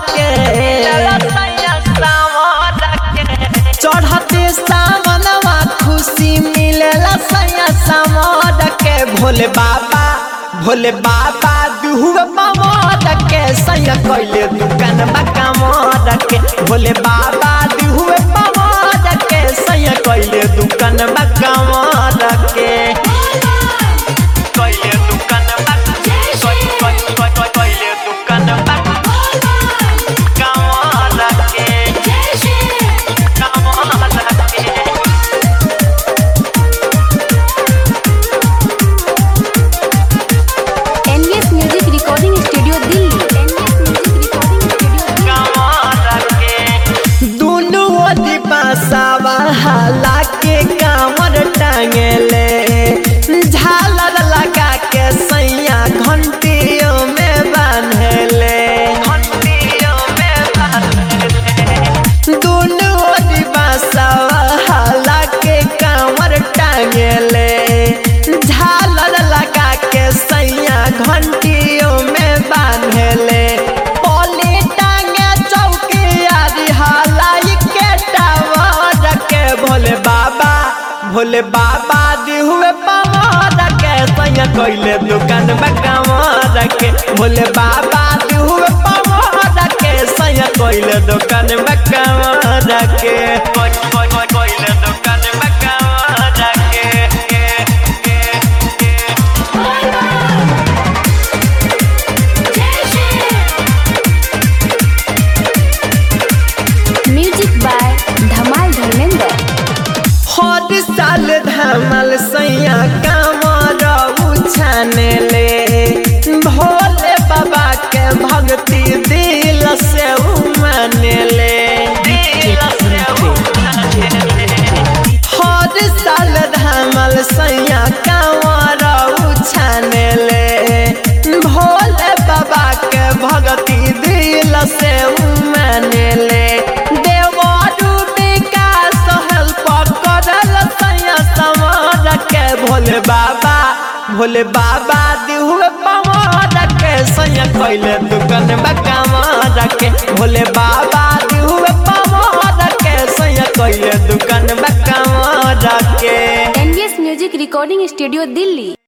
के चढ़ते सावनवा खुशी मिलेला सैया समर के भोले बाबा भोले बाबा दुहुए पमर के सैया कैले दुकान बकमर के भोले बाबा दुहुए पमर के सैया कैले दुकान बकमर के कैले दुकान बक कैले दुकान बक कमर के कमर के NVS music recording studio Delhi NVS music recording studio दुनु ओदी बासावा हाला के कामर टांगेले झालर लगा के सैया घंटियों में बांधले घंटियों में बांधले दुनु ओदी बासावा हाला के कामर टांगेले झालर लगा के सैया घंटियों में बांधले पोली टांगे चौकी हालाई के टावर के भोले बाबा भोले बाबा दिहुए पवार के सैया कैले दुकान में कमार के भोले बाबा दिहुए पवार के सैया कैले दुकान में कमार के कैले दुकान में कमार के म्यूजिक बाय धमाल धर्मेंद्र हर साल धमाल सैया कामर उछाने ले भोले बाबा के भक्ति दिल से उमाने ले दिल से उमाने ले। हर साल धमाल सैया कामर उछाने ले भोले बाबा के भक्ति दिल से उमाने ले देवरू विकास हेल्प करल सैया समर के भोले बाबा भोले बाबा दिहुए पवार के सैया कैले दुकान बकमार के भोले बाबा दिहुए पवार के सैया कैले दुकान बकमार के NVS music recording studio Delhi